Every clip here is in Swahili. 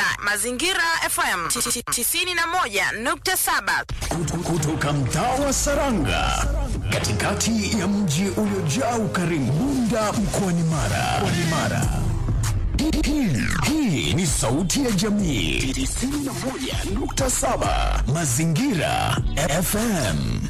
Mazingira FM 91.7 kutoka mtaa wa Saranga katikati ya mji uliojaa ukarimu Bunda mkoani Mara. Mkoani Mara. Hii- Hii ni sauti ya jamii 91.7 Mazingira FM.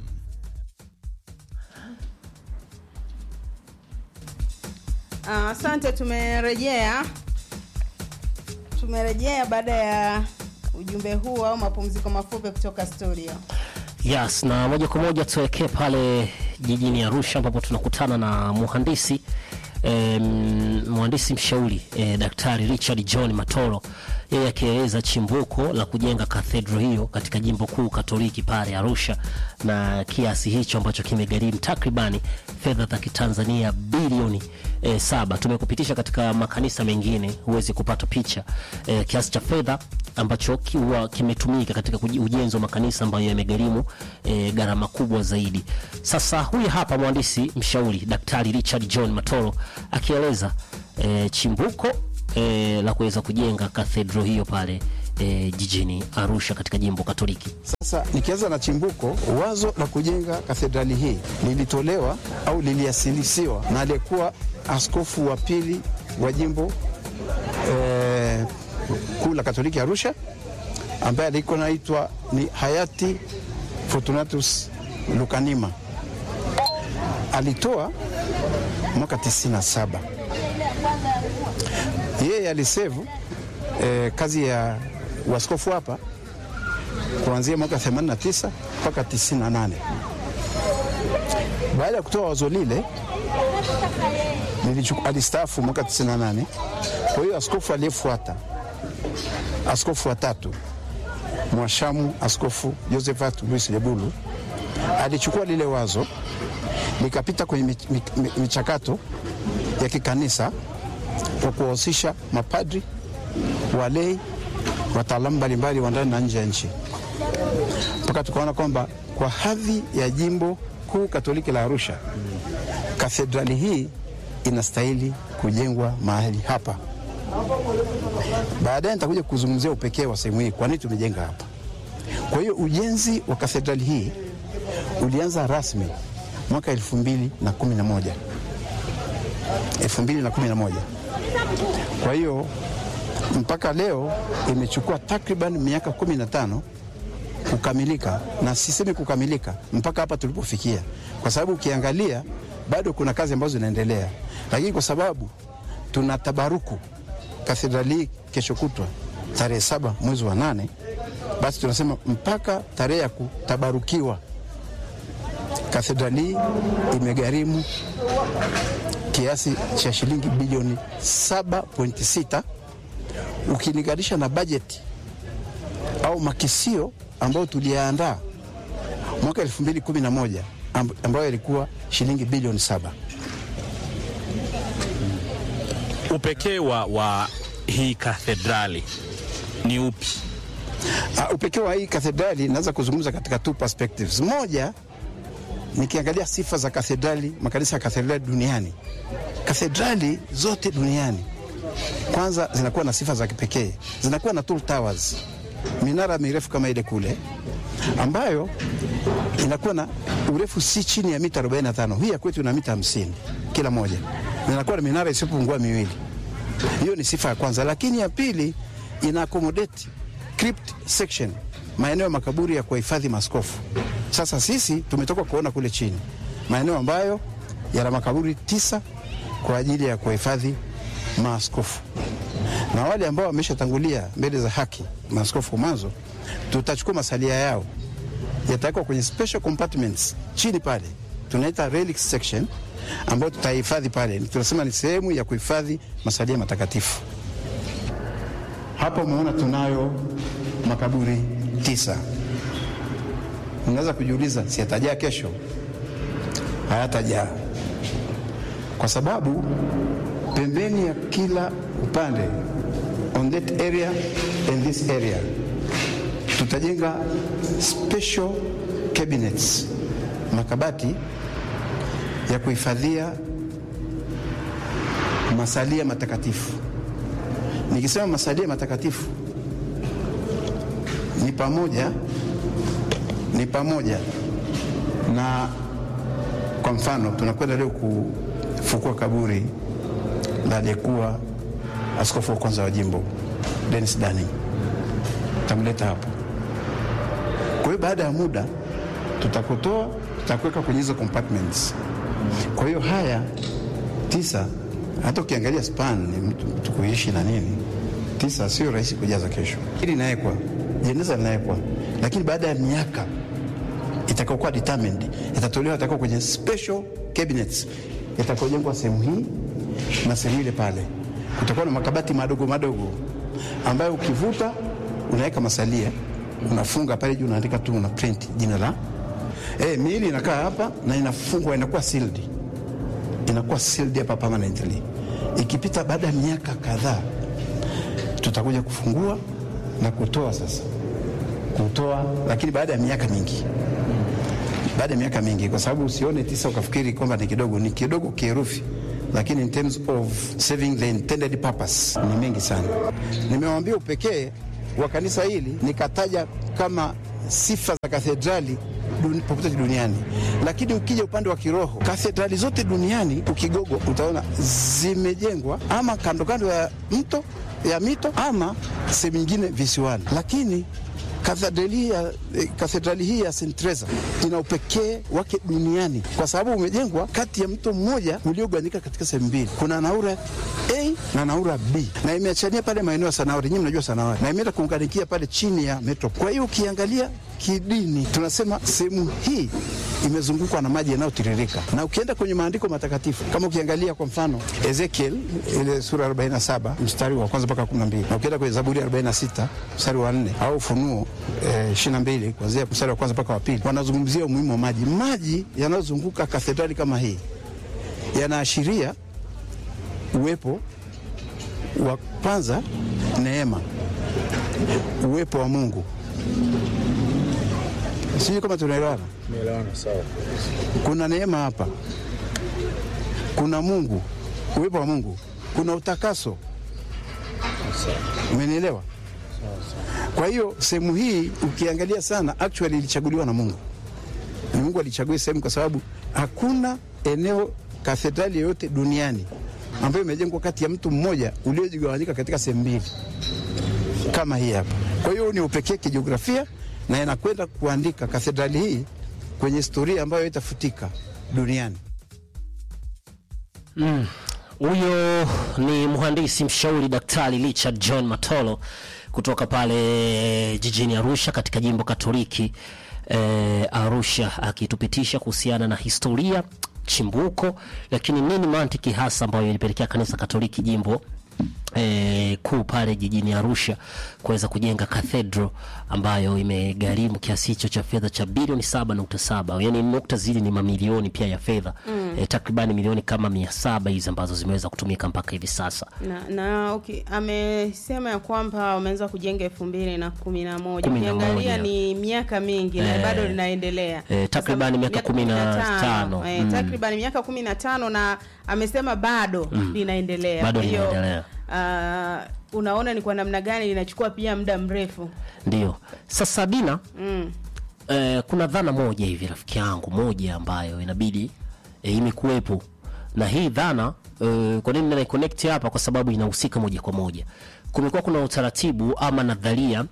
Ah, Asante, tumerejea tumerejea baada ya ujumbe huu au mapumziko mafupi kutoka studio. Yes, na moja kwa moja tuelekee pale jijini Arusha ambapo tunakutana na muhandisi em, mhandisi mshauri eh, Daktari Richard John Matoro, yeye akieleza chimbuko la kujenga kathedro hiyo katika jimbo kuu Katoliki pale Arusha na kiasi hicho ambacho kimegharimu takribani fedha za Kitanzania bilioni eh, saba. Tumekupitisha katika makanisa mengine huwezi kupata picha eh, kiasi cha fedha ambacho kiwa kimetumika katika kuji- ujenzi wa makanisa ambayo yamegharimu e, gharama kubwa zaidi. Sasa huyu hapa mhandisi mshauri Daktari Richard John Matoro akieleza e, chimbuko e, la kuweza kujenga kathedro hiyo pale e, jijini Arusha katika jimbo Katoliki. Sasa nikianza na chimbuko, wazo la kujenga kathedrali hii lilitolewa au liliasilisiwa na aliyekuwa askofu wa pili wa jimbo eh, kuu la Katoliki Arusha, ambaye alikuwa naitwa ni hayati Fortunatus Lukanima. Alitoa mwaka 97 yeye alisevu eh, kazi ya uaskofu hapa kuanzia mwaka 89 mpaka 98. Baada ya kutoa wazo lile nilichuku- alistaafu mwaka 98. Kwa hiyo askofu aliyefuata, askofu wa tatu mwashamu askofu Josephat Luis Lebulu alichukua lile wazo likapita kwenye mich- mich- mich- michakato ya kikanisa kwa kuwahusisha mapadri, walei, wataalamu mbalimbali wa ndani na nje ya nchi mpaka tukaona kwamba kwa hadhi ya jimbo kuu Katoliki la Arusha, kathedrali hii inastahili kujengwa mahali hapa. Baadaye nitakuja kuzungumzia upekee wa sehemu hii, kwa nini tumejenga hapa. Kwa hiyo ujenzi wa kathedrali hii ulianza rasmi mwaka 2011 2011. Kwa hiyo mpaka leo imechukua takriban miaka 15 kukamilika, na sisemi kukamilika mpaka hapa tulipofikia, kwa sababu ukiangalia bado kuna kazi ambazo zinaendelea, lakini kwa sababu tuna tabaruku kathedrali hii kesho kutwa tarehe saba mwezi wa nane, basi tunasema mpaka tarehe ya kutabarukiwa kathedrali hii imegharimu kiasi cha shilingi bilioni 7.6 ukilinganisha na bajeti au makisio ambayo tuliyaandaa mwaka 2011 amb- ambayo ilikuwa shilingi bilioni saba. Upekee wa, wa hii kathedrali ni upi? Uh, upekee wa hii kathedrali naweza kuzungumza katika two perspectives. Moja, nikiangalia sifa za kathedrali, makanisa ya kathedrali duniani, kathedrali zote duniani kwanza zinakuwa na sifa za kipekee, zinakuwa na tall towers, minara mirefu kama ile kule, ambayo inakuwa na urefu si chini ya mita 45. Hii ya kwetu ina mita 50 kila moja, na inakuwa na minara isiyopungua miwili. Hiyo ni sifa ya kwanza, lakini ya pili ina accommodate crypt section, maeneo ya makaburi ya kuhifadhi maaskofu. Sasa sisi tumetoka kuona kule chini maeneo ambayo yana makaburi tisa kwa ajili ya kuhifadhi maaskofu, na wale ambao wameshatangulia mbele za haki, maaskofu mwanzo, tutachukua masalia yao yatawekwa kwenye special compartments chini pale, tunaita relic section, ambayo tutahifadhi pale. Tunasema ni sehemu ya kuhifadhi masalia matakatifu. Hapa umeona tunayo makaburi tisa. Unaweza kujiuliza, si yatajaa kesho? Hayatajaa kwa sababu pembeni ya kila upande, on that area and this area, tutajenga special cabinets, makabati ya kuhifadhia masalia matakatifu Nikisema masalia matakatifu ni pamoja ni pamoja na kwa mfano tunakwenda leo kufukua kaburi la aliyekuwa askofu wa kwanza wa jimbo Dennis Dani, tamleta hapo. Kwa hiyo baada ya muda tutakutoa, tutakuweka kwenye hizo compartments. Kwa hiyo haya tisa, hata ukiangalia span ni mtu, mtu kuishi na nini, tisa sio rahisi kujaza kesho. Hili linawekwa jeneza linawekwa, lakini baada ya miaka itakaokuwa determined itatolewa, itakuwa kwenye special cabinets itakojengwa sehemu hii na sehemu ile pale. Kutakuwa na makabati madogo madogo ambayo ukivuta unaweka masalia, unafunga pale juu, unaandika tu, una print jina la eh, miili inakaa hapa na inafungwa, inakuwa sealed, inakuwa sealed hapa permanently. Ikipita baada ya miaka kadhaa, tutakuja kufungua na kutoa sasa, kutoa, lakini baada ya miaka mingi baada ya miaka mingi, kwa sababu usione tisa ukafikiri kwamba ni kidogo. Ni kidogo kiherufi, lakini in terms of serving the intended purpose ni mengi sana. Nimewaambia upekee wa kanisa hili nikataja kama sifa za kathedrali duni, popote duniani, lakini ukija upande wa kiroho, kathedrali zote duniani ukigogo, utaona zimejengwa ama kando kando ya mto ya mito ama sehemu nyingine visiwani, lakini kathedrali ya, eh, kathedrali hii ya St. Teresa ina upekee wake duniani kwa sababu umejengwa kati ya mto mmoja uliogawanyika katika sehemu mbili. Kuna Naura A na Naura B, na imeachania pale maeneo ya Sanauri. Nyinyi mnajua Sanauri, na imeenda kuunganikia pale chini ya metro. Kwa hiyo ukiangalia kidini, tunasema sehemu hii imezungukwa na maji yanayotiririka, na ukienda kwenye maandiko matakatifu kama ukiangalia kwa mfano Ezekiel ile sura 47 mstari wa kwanza mpaka 12 na ukienda kwenye Zaburi 46 mstari wa 4 au Ufunuo eh, 22 kuanzia mstari wa kwanza mpaka wa pili wanazungumzia umuhimu wa maji. Maji yanayozunguka kathedrali kama hii yanaashiria uwepo wa kwanza, neema, uwepo wa Mungu. Sijui kama tunaelewana. Kuna neema hapa, kuna Mungu, uwepo wa Mungu, kuna utakaso. Umenielewa? Kwa hiyo sehemu hii ukiangalia sana, actually ilichaguliwa na Mungu. Ni Mungu alichagua sehemu kwa sababu hakuna eneo kathedrali yoyote duniani ambayo imejengwa kati ya mtu mmoja uliojigawanyika katika sehemu mbili kama hii hapa. Kwa hiyo ni upekee kijiografia na inakwenda kuandika kathedrali hii kwenye historia ambayo itafutika duniani. Huyo ni mhandisi mshauri Daktari Richard John Matolo kutoka pale jijini Arusha katika jimbo Katoliki eh, Arusha akitupitisha kuhusiana na historia chimbuko, lakini nini mantiki hasa ambayo ilipelekea kanisa Katoliki jimbo eh, kuu pale jijini Arusha kuweza kujenga cathedral ambayo imegharimu kiasi hicho cha fedha cha bilioni 7.7 yani nukta zili ni mamilioni pia ya fedha mm. eh, takribani milioni kama mia saba hizi ambazo zimeweza kutumika mpaka hivi sasa na, na okay, amesema ya kwamba wameanza kujenga elfu mbili na kumi na moja Kumi na ukiangalia moja. ni miaka mingi na Eh, bado linaendelea eh, takribani miaka kumi na tano. eh, Mm. takriban miaka kumi na tano na amesema bado linaendelea Bado Kwa hiyo, linaendelea. ah, unaona ni kwa namna gani linachukua pia muda mrefu ndio sasa Dina mm. eh, kuna dhana moja hivi rafiki yangu moja ambayo inabidi eh, imekuwepo na hii dhana eh, kwa nini naiconnect hapa kwa sababu inahusika moja kwa moja kumekuwa kuna utaratibu ama nadharia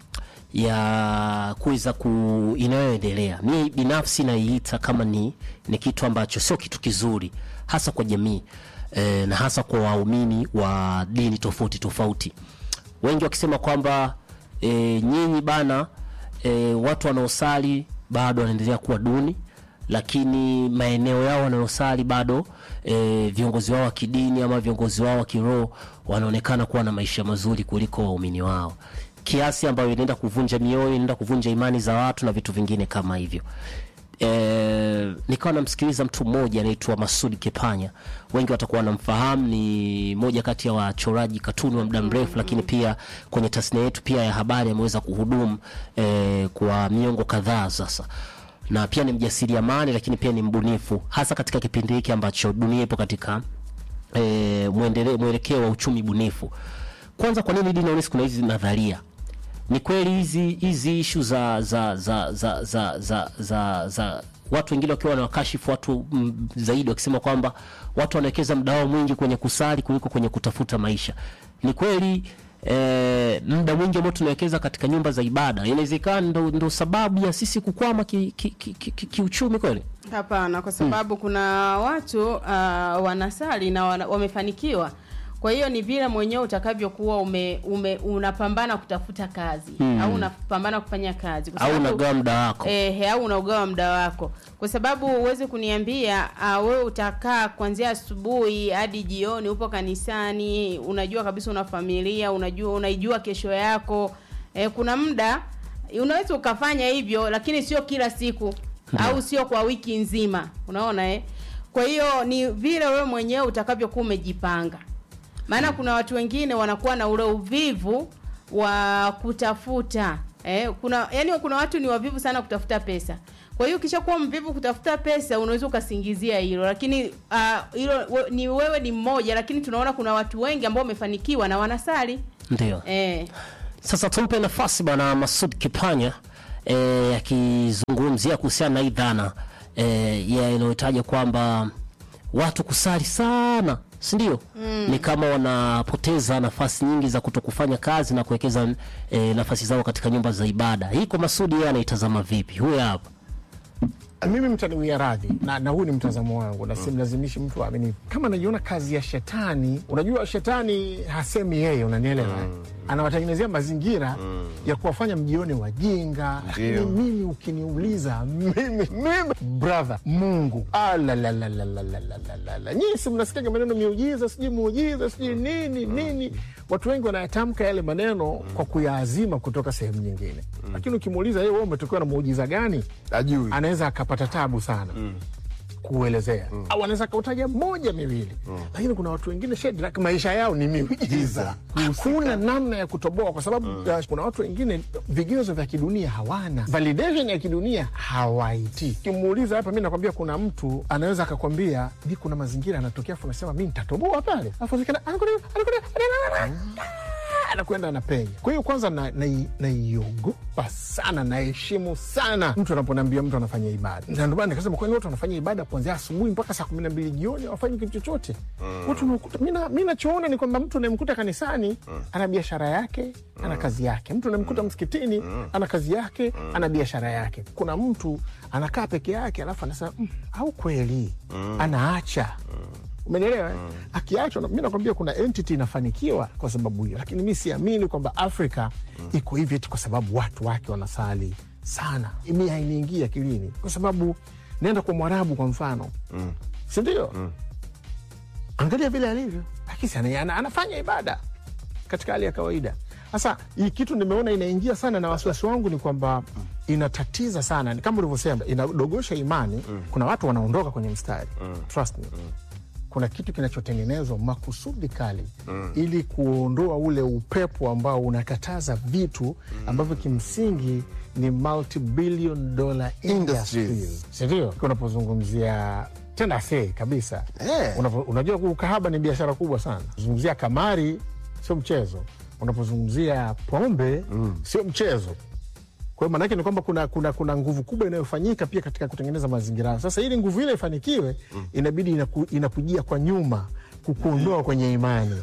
ya kuweza ku inayoendelea mi binafsi naiita kama ni, ni kitu ambacho sio kitu kizuri hasa kwa jamii eh, na hasa kwa waumini wa dini tofauti tofauti wengi wakisema kwamba e, nyinyi bana e, watu wanaosali bado wanaendelea kuwa duni lakini maeneo yao wanayosali bado e, viongozi wao wa kidini ama viongozi wao wa kiroho wanaonekana kuwa na maisha mazuri kuliko waumini wao kiasi ambayo inaenda kuvunja mioyo inaenda kuvunja imani za watu na vitu vingine kama hivyo e, nikawa namsikiliza mtu mmoja anaitwa Masudi Kepanya, wengi watakuwa wanamfahamu, ni moja kati ya wachoraji katuni wa muda mrefu, lakini pia kwenye tasnia yetu pia ya habari ameweza kuhudumu e, kwa miongo kadhaa sasa na pia ni mjasiriamali lakini pia ni mbunifu hasa katika kipindi hiki ambacho dunia ipo katika e, mwendele- mwelekeo wa uchumi bunifu kwanza kwa nini dini kuna hizi nadharia ni kweli hizi hizi ishu za za za za za za, za, za watu wengine wakiwa wanawakashifu watu mm, zaidi wakisema kwamba watu wanawekeza muda wao mwingi kwenye kusali kuliko kwenye kutafuta maisha ni kweli eh, muda mwingi ambao tunawekeza katika nyumba za ibada inawezekana ndo, ndo sababu ya sisi kukwama kiuchumi ki, ki, ki, ki, kiuchumi kweli Hapana, kwa sababu kuna watu uh, wanasali na wana, wamefanikiwa. Kwa hiyo ni vile mwenyewe utakavyokuwa ume, ume unapambana kutafuta kazi au unapambana kufanya kazi kwa au sababu- unagawa muda wako Eh, au unaugawa muda wako, kwa sababu huwezi kuniambia uh, wewe utakaa kuanzia asubuhi hadi jioni, upo kanisani, unajua kabisa una familia, unajua unaijua kesho yako. Eh, kuna muda unaweza ukafanya hivyo, lakini sio kila siku au sio kwa wiki nzima, unaona eh? Kwa hiyo ni vile wewe mwenyewe utakavyokuwa umejipanga maana kuna watu wengine wanakuwa na ule uvivu wa kutafuta eh, kuna yani kuna watu ni wavivu sana kutafuta pesa kwa hiyo ukishakuwa mvivu kutafuta pesa unaweza ukasingizia hilo lakini ah, hilo we, ni wewe ni mmoja lakini tunaona kuna watu wengi ambao wamefanikiwa na wanasali ndio eh, Sasa tumpe nafasi bwana Masud Kipanya eh, akizungumzia kuhusiana na hii dhana eh, ya inayotaja kwamba watu kusali sana si ndio? Mm. Ni kama wanapoteza nafasi nyingi za kuto kufanya kazi na kuwekeza eh, nafasi zao katika nyumba za ibada. Hii kwa Masudi yeye anaitazama vipi? Huyu hapa. mimi mtaniwia radhi na, na huu ni mtazamo wangu na simlazimishi mtu aamini kama najiona kazi ya shetani unajua shetani hasemi yeye unanielewa anawatengenezea mazingira ya kuwafanya mjione wajinga lakini mimi ukiniuliza mimi mimi brother mungu alalalalalalalala nyinyi si mnasikiaga maneno miujiza sijui muujiza sijui nini nini watu wengi wanayatamka yale maneno kwa kuyaazima kutoka sehemu nyingine lakini ukimuuliza yeye wewe umetokewa na muujiza gani Ajui. anaweza akapata tabu sana kuelezea au anaweza akautaja moja miwili lakini kuna watu wengine Shedrack, maisha yao ni miujiza hakuna namna ya kutoboa kwa sababu uh, kuna watu wengine vigezo vya kidunia hawana validation ya kidunia hawaitii kimuuliza hapa mi nakwambia kuna mtu anaweza akakwambia mi kuna mazingira anatokea afu anasema mi nitatoboa pale afu anakwenda- anakwenda- anakwenda- anakwenda anapenya. Kwa hiyo kwanza naiogopa na, naiogopa sana, naheshimu sana mtu anaponiambia mtu anafanya ibada, na ndio maana nikasema kwani watu wanafanya ibada kuanzia asubuhi mpaka saa kumi na mbili jioni hawafanyi kitu chochote. Watu unakuta, mi na- mi nachoona ni kwamba mtu unayemkuta kanisani ana biashara yake, ana kazi yake. Mtu unayemkuta msikitini ana kazi yake, ana biashara yake. Kuna mtu anakaa peke yake alafu anasema mm, au kweli anaacha umenielewa mm. akiachwa mi nakwambia kuna entity inafanikiwa kwa sababu hiyo lakini mi siamini kwamba afrika iko hivi eti kwa sababu watu wake wanasali sana mi hainiingia akilini kwa sababu naenda kwa mwarabu kwa mfano mm. sindio mm. angalia vile alivyo lakini ana, ana, anafanya ibada katika hali ya kawaida sasa hii kitu nimeona inaingia sana na wasiwasi wangu ni kwamba inatatiza sana Ni kama ulivyosema inadogosha imani kuna watu wanaondoka kwenye mstari trust me kuna kitu kinachotengenezwa makusudi kali ili kuondoa ule upepo ambao unakataza vitu ambavyo kimsingi ni multi-billion dollar industries sindio unapozungumzia tena sei kabisa Eh. Unapo- unajua ukahaba ni biashara kubwa sana zungumzia kamari sio mchezo unapozungumzia pombe sio mchezo kwa hiyo maanake ni kwamba kuna, kuna, kuna nguvu kubwa inayofanyika pia katika kutengeneza mazingira hayo. Sasa ili nguvu ile ifanikiwe, inabidi inaku, inakujia kwa nyuma kukuondoa kwenye imani.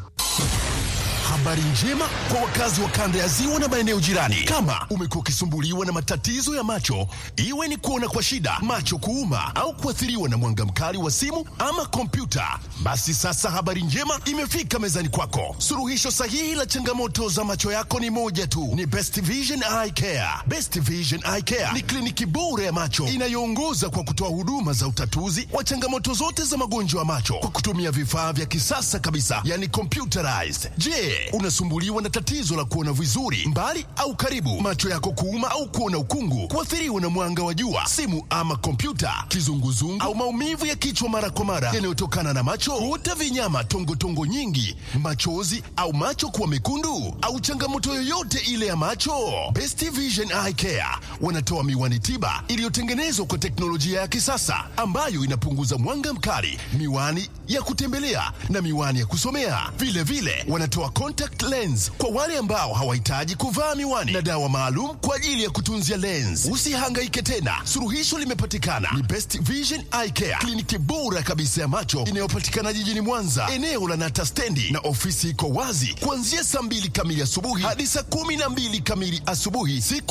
Habari njema kwa wakazi wa kanda ya ziwa na maeneo jirani. Kama umekuwa ukisumbuliwa na matatizo ya macho, iwe ni kuona kwa shida, macho kuuma, au kuathiriwa na mwanga mkali wa simu ama kompyuta, basi sasa habari njema imefika mezani kwako. Suluhisho sahihi la changamoto za macho yako ni moja tu, ni Best Vision Eye Care. Best Vision Eye Care ni kliniki bora ya macho inayoongoza kwa kutoa huduma za utatuzi wa changamoto zote za magonjwa ya macho kwa kutumia vifaa vya kisasa kabisa, yani computerized. Je, unasumbuliwa na tatizo la kuona vizuri mbali au karibu, macho yako kuuma au kuona ukungu, kuathiriwa na mwanga wa jua, simu ama kompyuta, kizunguzungu au maumivu ya kichwa mara kwa mara yanayotokana na macho, kuota vinyama, tongotongo tongo nyingi, machozi au macho kuwa mekundu au changamoto yoyote ile ya macho, Best Vision Eye Care wanatoa miwani tiba iliyotengenezwa kwa teknolojia ya kisasa ambayo inapunguza mwanga mkali, miwani ya kutembelea na miwani ya kusomea. Vile vile wanatoa contact contact lens kwa wale ambao hawahitaji kuvaa miwani na dawa maalum kwa ajili ya kutunzia lens. Usihangaike tena, suluhisho limepatikana. Ni Best Vision Eye Care, kliniki bora kabisa ya macho inayopatikana jijini Mwanza, eneo la Nata stendi, na ofisi iko wazi kuanzia saa mbili kamili asubuhi hadi saa kumi na mbili kamili asubuhi siku